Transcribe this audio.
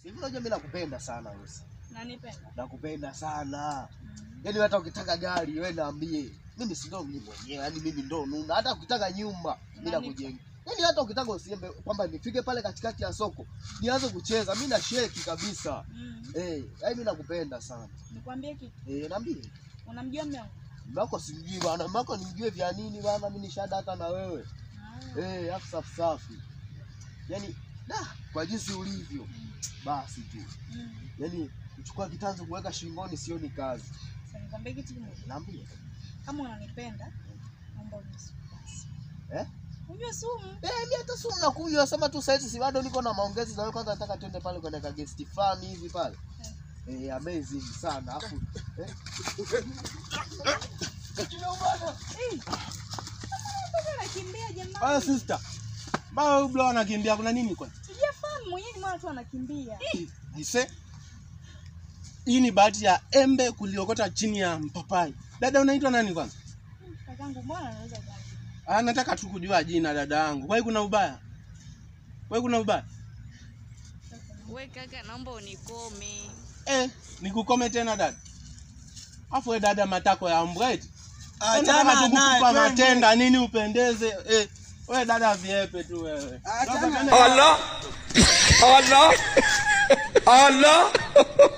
Hivi unajua mimi nakupenda sana wewe. Nanipenda. Nakupenda sana. Mm. Yaani hata ukitaka gari wewe niambie. Mimi si ndo mimi mwenyewe, yaani mimi ndo nuna. Hata ukitaka nyumba mimi Unanipa. nakujenga. Yaani hata ukitaka usiembe kwamba nifike pale katikati ya soko nianze kucheza, mimi na sheki kabisa. Mm. Eh, yaani mimi nakupenda sana. Nikwambie kitu. Eh, niambie. Unamjua mume wangu? Mako simjui bana, mako nimjue vya nini bana, mimi nishada hata na wewe. Ah. Eh, afu safi safi. Yaani da, kwa jinsi ulivyo basi tu. Mm. Yaani kuchukua kitanzu kuweka shingoni sio ni kazi. Sasa nikwambie kitu kimoja. Niambie. Kama unanipenda, naomba unywe sumu basi. Eh? Unywe sumu. Eh, mimi hata sumu nakunywa, sema tu saizi si bado niko na maongezi na wewe, kwanza nataka twende pale kwenye ka guest fulani hivi pale. Eh, amazing sana. Afu eh. Eh. Mbona anakimbia jamani? Haya sister. Mbona huyu bro anakimbia kuna nini kwani? Sijafahamu mwenyewe ni mwana tu anakimbia. Aise. Hii ni bahati ya embe kuliokota chini ya mpapai. Dada unaitwa nani kwanza? Kakangu mbona anaweza kazi? Ah, nataka tu kujua jina dada yangu. Kwa hiyo kuna ubaya? Kwa hiyo kuna ubaya? We kaka, naomba unikome. Eh, nikukome tena dada. Afu we dada matako ya mbwa eti. Achana Nataka tu naye, kukupa twende. matenda nini upendeze. Eh, we dada viepe tu wewe. Achana Sasa naye. twende- Allah Allah Allah